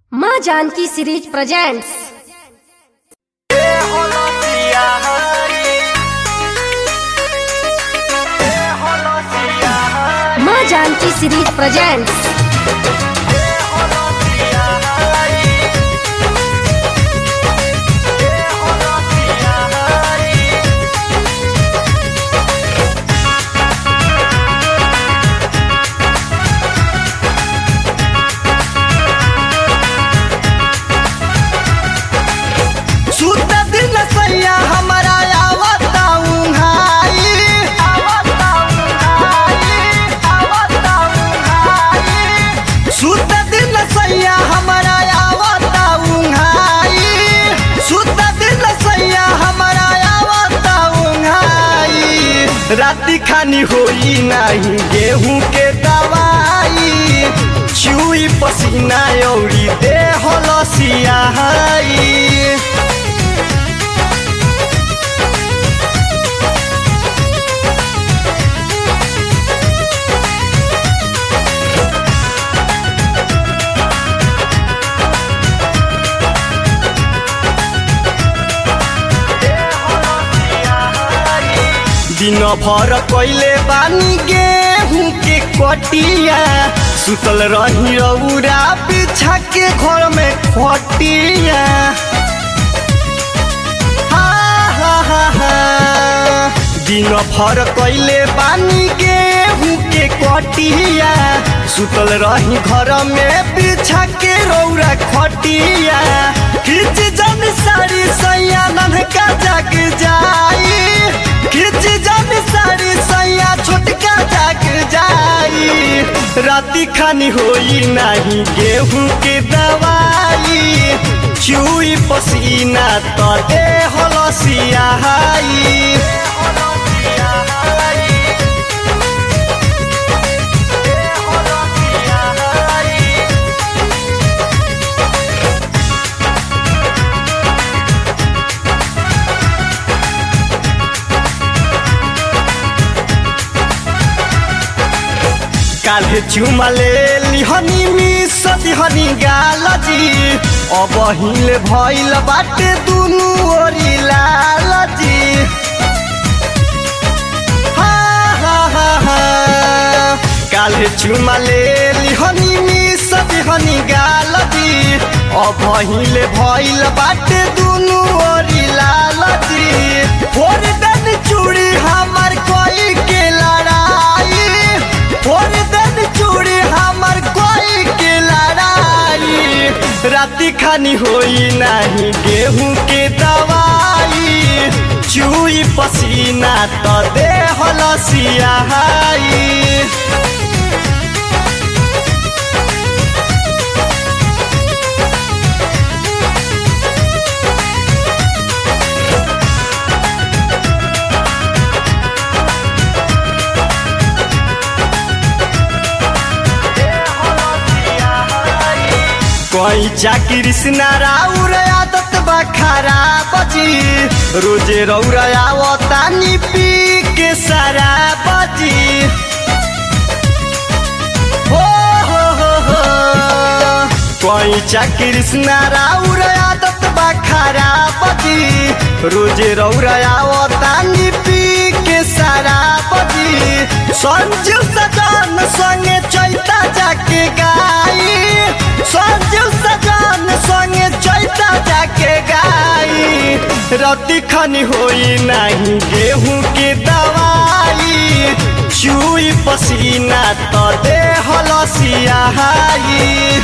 माँ Janaki series presents माँ Janaki series presents सुत दिन सैया हमरा आवता उंघाई आवता उंघाई आवता उंघाई सुत दिन सैया हमरा आवता उंघाई सुत दिन सैया हमरा आवता उंघाई राति खानी होई नाही गेहूं के दवाई चुई पसीना औरी देह लसियाई दिन भर कैले बानी गेहूं के कटिया सुतल रही रौरा बिछा के घर में खटिया हा, हा, हा, हा। दिन भर कैले बानी गेहूं के कटिया सुतल रही घर में बिछा के रौरा खटिया खिच जन साड़ी सैया ननका जाग जाई खिच जन साड़ी सैया छोटका जाग जाई राति खानी होई नाही गेहूं के दवाई चुई पसीना त देह लसियाई काल्हे चुमा ले लिहनी मिस दिहनी गालजी अब हिले भइल बाटे दुनु ओरी लालजी हा, हा, हा, हा। काल्हे चुमा ले लिहनी मिस दिहनी गालजी अब हिले भइल बाटे दुनु ओरी लालजी फोर दन चूड़ी हमर कोई के लड़ाई फोर दन चूड़ी हमर कोई के लड़ाई राति खानी होई नाही गेहूं के दवाई चुई पसीना त देह लसियाई कोई चाकरी राउर आदत बा खराब जी रोजे रौरा आवतानी पी के शराब जी हो हो हो हो कोई चाकरी राउर आदत बा खराब जी रोजे रौरा आवतानी पी के शराब जी संजू सजन संगे चैता जाके गाई संजू सजन संगे चैता जाके गाई रति खनी होई नहीं गेहूं के दवाई चुई पसीना त देह लसियाई